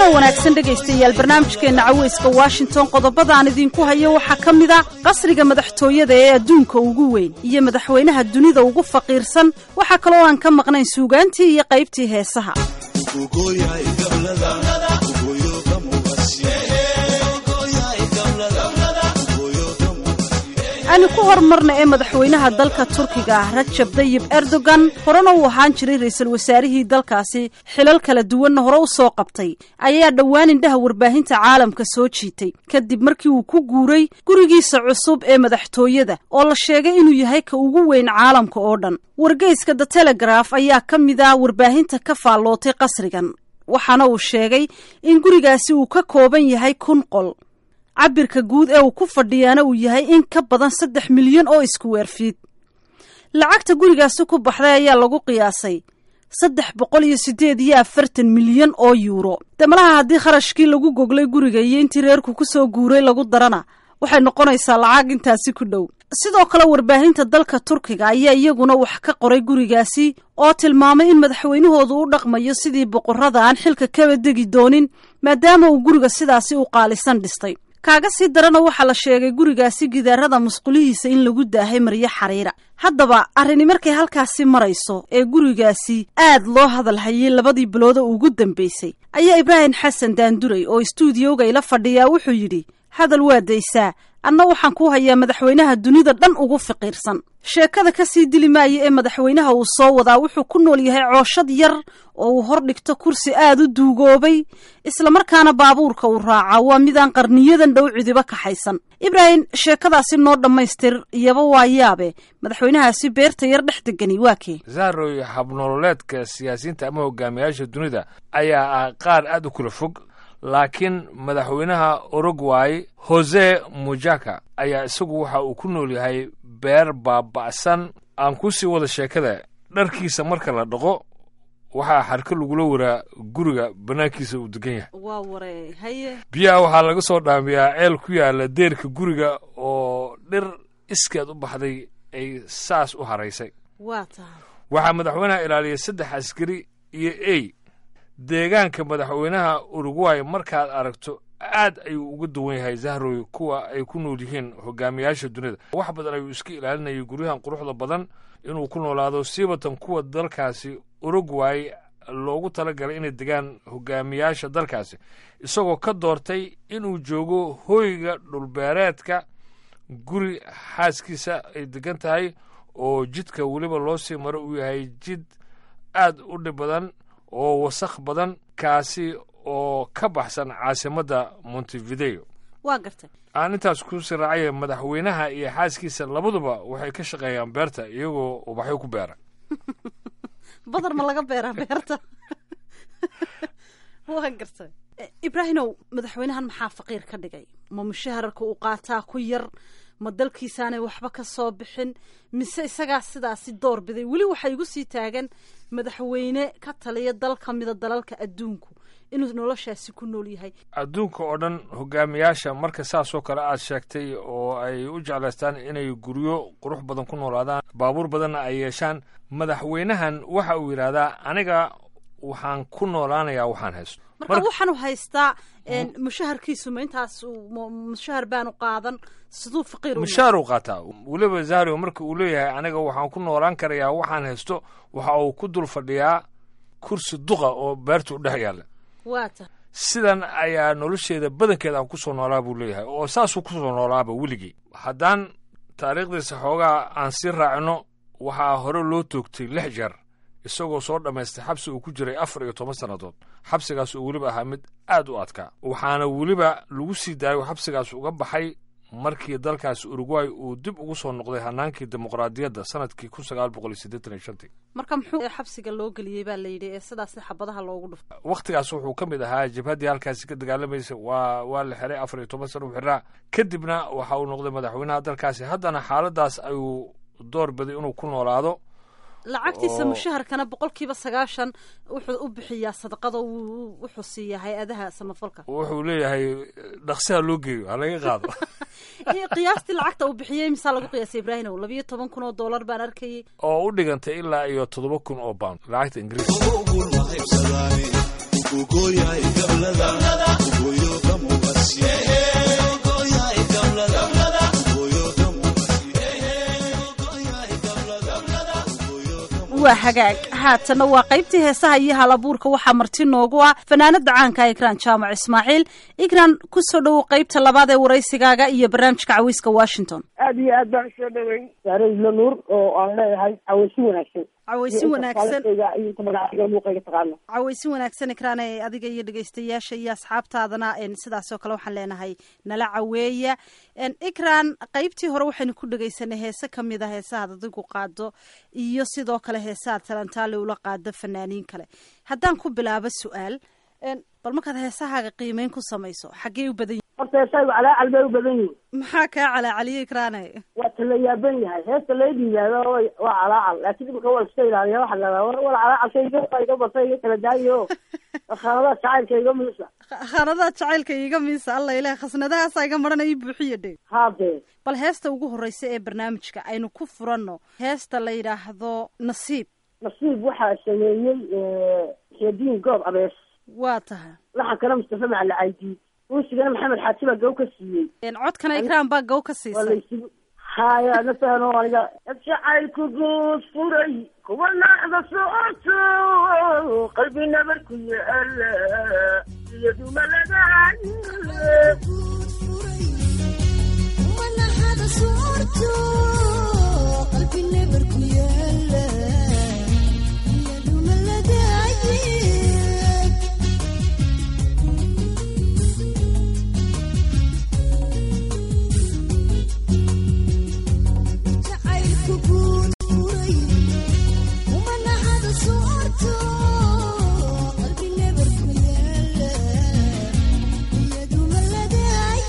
kulanoo wanaagsan dhegaystayaal barnaamijkeenna caweyska washington qodobadaan idinku hayo waxaa ka mid a qasriga madaxtooyada ee adduunka ugu weyn iyo madaxweynaha dunida ugu faqiirsan waxaa kaloo aan ka maqnayn suugaantii iyo qaybtii heesaha aanu ku horumarna ee madaxweynaha dalka turkiga ah rajab dayib erdogan horena uu ahaan jiray ra-iisul wasaarihii dalkaasi xilal kala duwanna hore u soo qabtay ayaa dhowaan indhaha warbaahinta caalamka soo jiitay kadib markii uu ku guuray gurigiisa cusub ee madaxtooyada oo la sheegay inuu yahay ka ugu weyn caalamka oo dhan wargeyska the telegraf ayaa ka mid ah warbaahinta ka faallootay qasrigan waxaana uu sheegay in gurigaasi uu ka kooban yahay kun qol cabirka guud ee uu ku fadhiyaana uu yahay in ka badan saddex milyan oo iskuweerfiid lacagta gurigaasi ku baxday ayaa lagu qiyaasay saddex boqol iyo siddeed iyo afartan milyan oo yuuro damalaha haddii kharashkii lagu goglay guriga iyo intii reerku ku soo guuray lagu darana waxay noqonaysaa lacag intaasi ku dhow sidoo kale warbaahinta dalka turkiga ayaa iyaguna wax ka qoray gurigaasi oo tilmaamay in madaxweynahoodu u dhaqmayo sidii boqorrada aan xilka kaba degi doonin maadaama uu guriga sidaasi u qaalisan dhistay kaaga sii darana waxaa la sheegay gurigaasi gidaarada musqulihiisa in lagu daahay maryo xariira haddaba arrini markay halkaasi marayso ee gurigaasi aad loo hadal hayay labadii bilooda ugu dambaysay ayaa ibraahim xasan daanduray oo istuudiyowga ila fadhiyaa wuxuu yidhi hadal waa daysaa anna waxaan ku hayaa madaxweynaha dunida dhan ugu fiqiirsan sheekada ka sii dili maaya ee madaxweynaha uu soo wadaa wuxuu ku nool yahay cooshad yar oo uu hor dhigto kursi aad u duugoobay islamarkaana baabuurka uu raaca waa midaan qarniyadan dhow cidiba kaxaysan ibraahim sheekadaasi noo dhammaystir iyaba waa yaabe madaxweynahaasi beerta yar dhex degani waa kee zahroy habnololeedka siyaasiyiinta ama hogaamiyaasha dunida ayaa ah qaar aad u kula fog laakiin madaxweynaha urugway hose mujaka ayaa isagu waxa uu ku nool yahay beer baaba'san aan ku sii wada sheekada dharkiisa marka la dhaqo waxaa xarko lagula waraa guriga bannaankiisa uu degan yahay waa waree haye biyaha waxaa laga soo dhaamiyaa ceel ku yaala deerka guriga oo dhir iskeed u baxday ay saas u haraysay waa tahay waxaa madaxweynaha ilaaliyay saddex askari iyo ey deegaanka madaxweynaha urugway markaad aragto aad ayuu uga duwan yahay zahroy kuwa ay ku nool yihiin hogaamiyaasha dunida wax badan ayuu iska ilaalinayay guryahan quruxda badan inuu ku noolaado siibatan kuwa dalkaasi urugway loogu talagalay inay degaan hogaamiyaasha dalkaasi isagoo ka doortay inuu joogo hoyga dhulbeereedka guri xaaskiisa ay degan tahay oo jidka weliba loo sii maro uu yahay jid aad u dhib badan oo wasakh badan kaasi oo ka baxsan caasimadda montevideo waa gartay aan intaas ku sii raacaya madaxweynaha iyo xaaskiisa labaduba waxay ka shaqeeyaan beerta iyagoo ubaxyo ku beera badar ma laga beeraa beerta waa gartay ibraahimow madaxweynahan maxaa faqiir ka dhigay ma mushahararka uu qaataa ku yar ma dalkiisaanay waxba ka soo bixin mise isagaa sidaasi door biday weli waxaa igu sii taagan madaxweyne ka taliya dal ka mida dalalka adduunku inuu noloshaasi ku nool yahay adduunka oo dhan hogaamiyaasha marka saasoo kale aad sheegtay oo ay u jeclaystaan inay guryo qurux badan ku noolaadaan baabuur badanna ay yeeshaan madaxweynahan waxa uu yidhaahdaa aniga waxaan ku noolaanayaa waxaan haysto marka waxaanu haystaa mushaharkiisu ma intaas mushahar baanu qaadan siduu faqiir mushaar uu qaataa weliba zahrio marka uu leeyahay aniga waxaan ku noolaan karayaa waxaan haysto waxa uu ku dul fadhiyaa kursi duqa oo beerta u dhex yaalla waa ta sidan ayaa nolosheeda badankeeda aan ku soo noolaa buu leeyahay oo saasuu ku soo noolaaba weligii haddaan taariikhdiisa xoogaa aan sii raacino waxaa hore loo toogtay lix jeer isagoo soo dhammaystay xabsi uu ku jiray afar iyo toban sannadood xabsigaas oo weliba ahaa mid aad u adkaa waxaana weliba lagu sii daayay oo xabsigaas uga baxay markii dalkaasi urugway uu dib ugu soo noqday hanaankii dimuqraadiyadda sanadkii kun sagaal boqol iyo siddeetan iyo shantii marka muxuu xabsiga loo geliyey baa la yidhi ee sidaasna xabadaha loogu dhuftay wakhtigaas wuxuu ka mid ahaa jabhaddii halkaasi ka dagaalamaysa waa waa la xiray afar iyo toban sana u xiraa kadibna waxa uu noqday madaxweynaha dalkaasi haddana xaaladdaas ayuu door biday inuu ku noolaado lacagtiisa mushaharkana boqol kiiba sagaashan wuxuu u bixiyaa sadaqada wuxuu siiyaa hay-adaha samafalka wuxuu leeyahay dhaqsiha loo geeyo ha laga qaado qiyaastii lacagta uu bixiyey misaa lagu qiyaasay ibraahimow labiyo toban kun oo dollar baan arkayay oo u dhigantay ilaa iyo toddoba kun oo pound lacagta ingiriiska waa hagaag haatanna waa qaybtii heesaha iyo halabuurka waxaa marti noogu ah fanaanada caanka ikraan jaamac ismaaciil ikraan kusoo dhowow qaybta labaad ee waraysigaaga iyo barnaamijka cawiska washington aad iyo aad baan usoo dhaweyn saare isla nuur oo aan leeyahay cawaysi wanaagsan cawaysi wanaagsan iyo magacayga muuqayga taqaano cawaysi wanaagsan ikraan ee adiga iyo dhegeystayaasha iyo asxaabtaadana sidaasoo kale waxaan leenahay nala caweeya ikraan qaybtii hore waxaynu ku dhegeysanay heese kamid a heesahaad adigu qaado iyo sidoo kale heesahaad talantaale ula qaado fanaaniin kale haddaan ku bilaabo su-aal bal markaad heesahaaga qiimeyn ku samayso xaggee u badan yihin horta heesaygu calaacal bay u badan yihin maxaa kaa calaacaliyo ikraane waa tala yaaban yahay heesta layd yihaahdo waa calaacal laakiin imika waa iska ilaaliya waxa la war war calaacalka iga bata iga kala daayo khaanadaha jacaylka iga miisa khaanadaha jacaylka iga miisa alla ilaah khasnadahaasa iga marana ii buuxiya dhe haadee bal heesta ugu horreysa ee barnaamijka aynu ku furanno heesta la yidhaahdo nasiib nasiib waxaa sameeyey xeediin goob abees waa tahay laxankana mustafa macali caydiid uusigana maxamed xaaji baa gaw ka siiyey codkana ikraan baa gaw ka waa siisay laysugu haya nasahano aniga jacaylku guud furay kuwa naxda socoto qalbi nabar ku yaala iyaduma laga Yeah.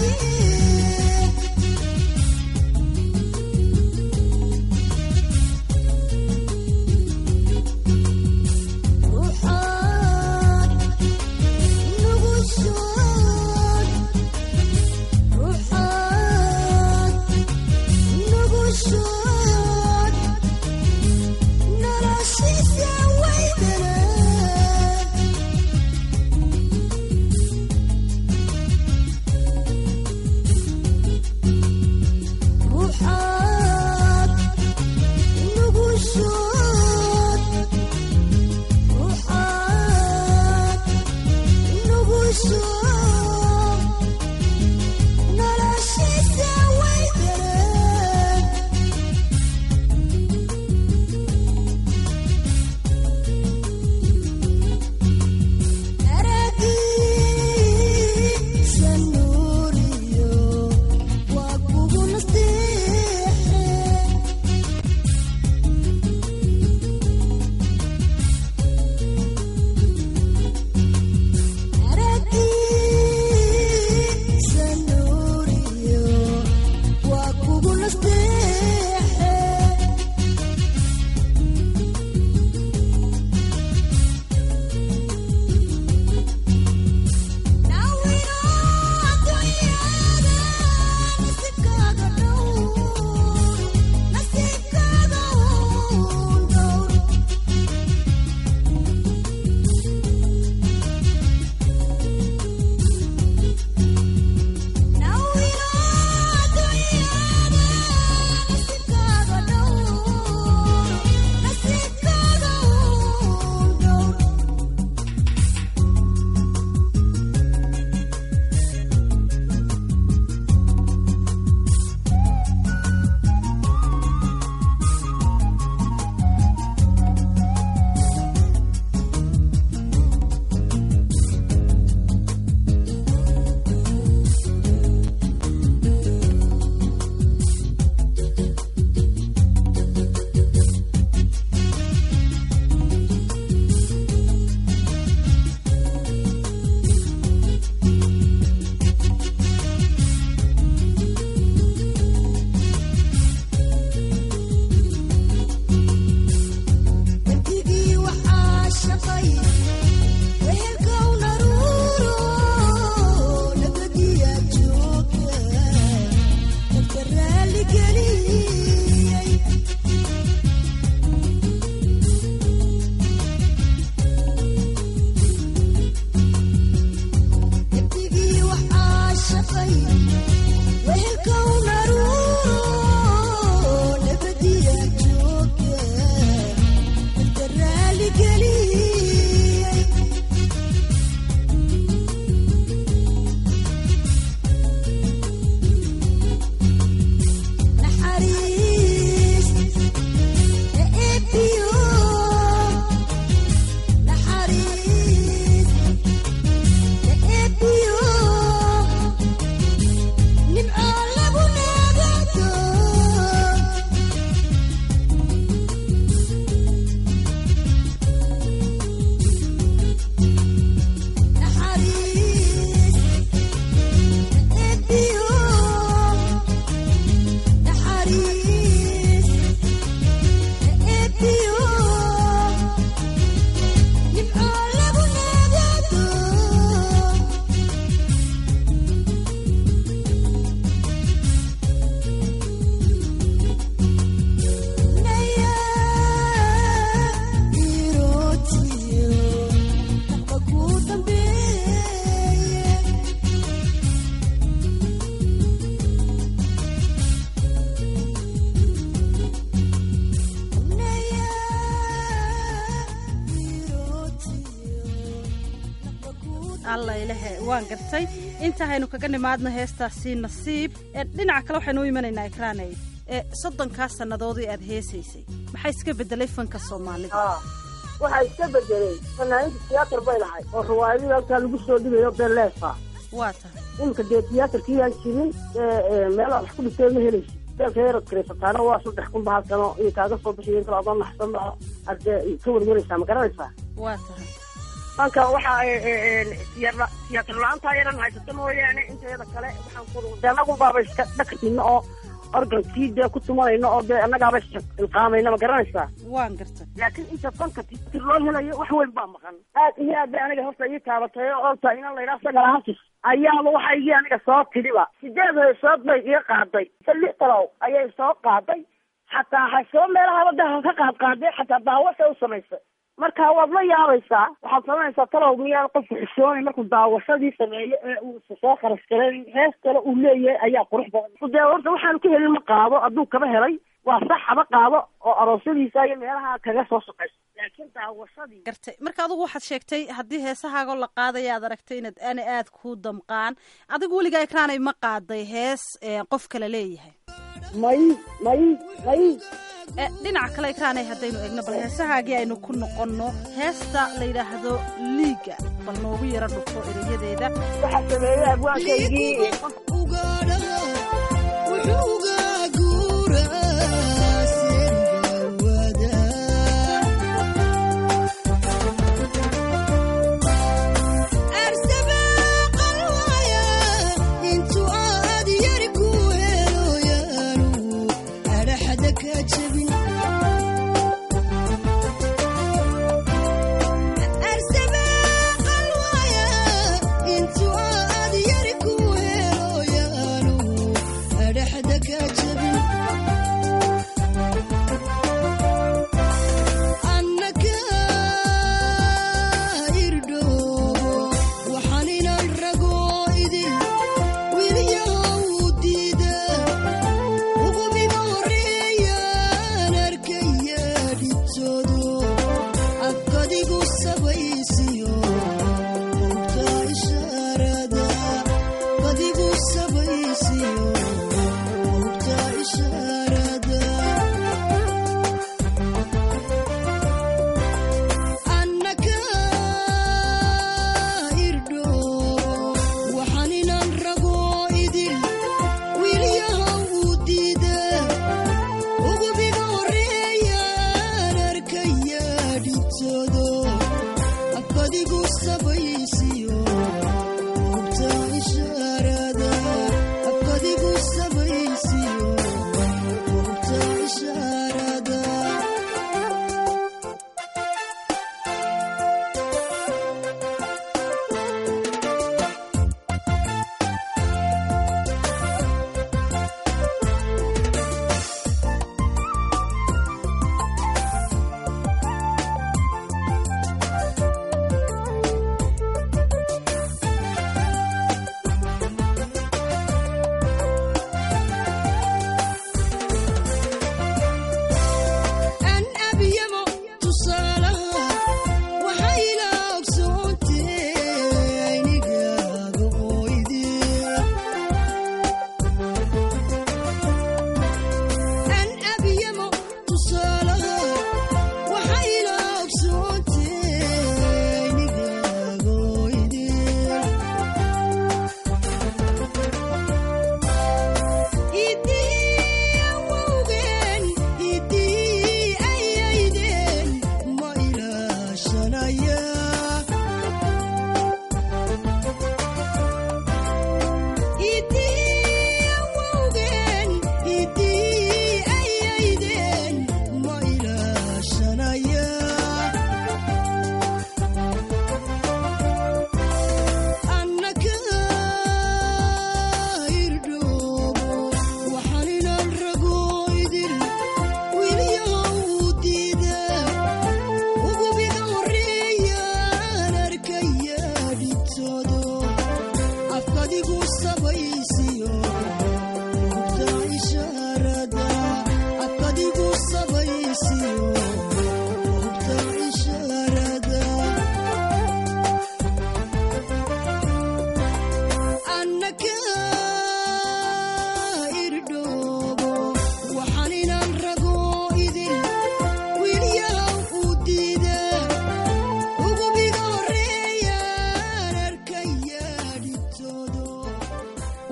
allaylehe waan gartay intahaynu kaga nimaadno heestaasi nasiib ee dhinaca kale waxaynu u imanaynaa ikraaney ee soddonkaa sannadoodii aad heesaysay maxaa iska beddelay fanka soomaalida waxaa iska bedelay fanaaninta tiyaatar bay lahay oo riwaayadii halkaa lagu soo dhigayo beleefa waa tahay iminka dee tiyaatarkii aan jirin meelaha wax ku dhigtay ma helaysi beelka yarad kareysataana waa saddex kun bahal sano iyo kaaga soo bixiyo inta adoo naxsan ba ade ka warwaraysaa ma garanaysaa waa tahay fanka waxaa tiyaatar la-aantaa yaran haysata mooyaane inteeda kale waxaan ku de anagu baaba iska dhaktina oo organkii dee ku tumanayno oo dee annagaaba ilqaamayna ma garanaysaa waan gartay laakiin inta fanka tiyatar loo helayo wax weyn baa maqan aad iyo aad bay aniga horta ii taabatay oo olta inan laydhaha sagal hasis ayaaba waxaygii aniga soo tidhiba sideed heesood bay iga qaaday se lix talow ayay soo qaaday xataa hasoo meelahaba de ka qaad qaaday xataa daawasha u samaysay marka waad la yaabaysaa waxaad samaynaysaa talow miyaan qofku xishoonay markuu daawashadii sameeyo ee uu soo kharash garay hees kale uu leeyahay ayaa qurux badan dee horta waxaanu ka helin ma qaado hadduu kaba helay waa sax haba qaado oo aroosyadiisa iyo meelaha kaga soo shaqayso laakiin daawashadii gartay marka adigu waxaad sheegtay haddii heesahaagoo la qaadaya aad aragtay inaad ana aad ku damqaan adigu weligaa ikraanay ma qaaday hees qof kale leeyahay may may may dhinaca kale ikraanay haddaynu eegno bal heesahaagii aynu ku noqonno heesta la yidhaahdo liiga bal noogu yaro dhufo erayadeeda waxaa sameeyey abwaankaygii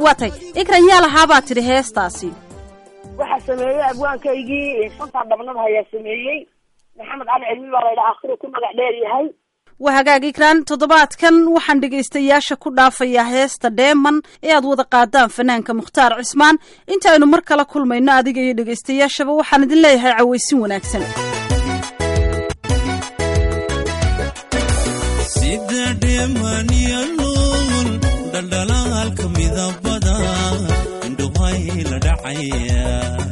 waa tay ikran yaa lahaabaa tidhi heestaasi waxaa sameeyey abwaankaygii shantaa dhabnada ayaa sameeyey maxamed cali cilmi baa laydhaa akhiru ku magac dheer yahay waa hagaag ikraan toddobaadkan waxaan dhegaystayaasha ku dhaafayaa heesta dheeman ee aad wada qaadaan fanaanka mukhtaar cismaan inta aynu mar kala kulmayno adiga iyo dhegaystayaashaba waxaan idin leeyahay cawaysin wanaagsan sida dheemaniya luul dhaldhalaalka midabada indhuhay la dhacaya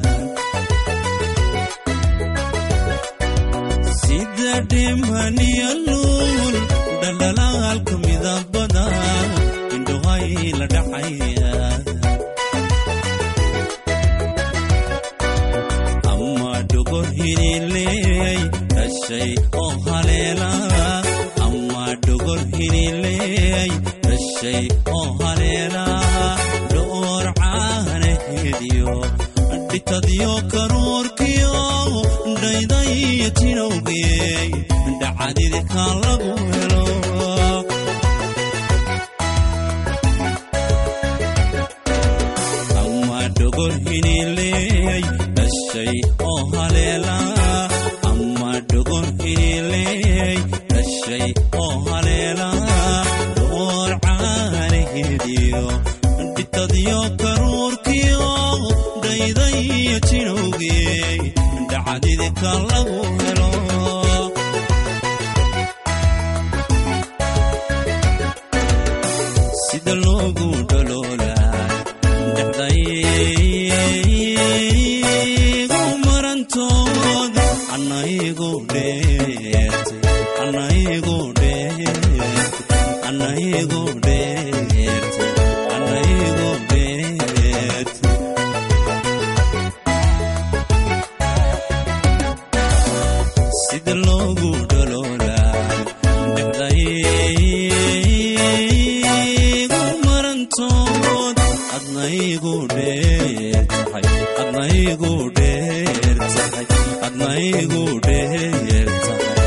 sida dheemaniya luul dhaldhalaalka midabada indhuhay la dhacaya ama dhogor hinileey dhashay oo haleela ama dhogor hinileey dhashay oo haleela dhoor caanaheediyo dhitadyo karuurkiyo dhaydaya tinowgeey dhacadidka lagu helo ama dhogor hinileey dhashay oo haleela ama dhogor hinileey dhashay oo haleela dhoor caanaheediyo dhitadyo karuurkiyo dhaydaya tinowgeey dhacdidka lagu helo sida loogu dholoolay dhexdaygu marantood anaygu dheertay anaygu dheertay anaygu dheertay anaygu dheertay sida loogu dholoolay dhexdaygu marantood adnaygu dheer tahay adnaygu dheer tahay adnaygu dheer tahay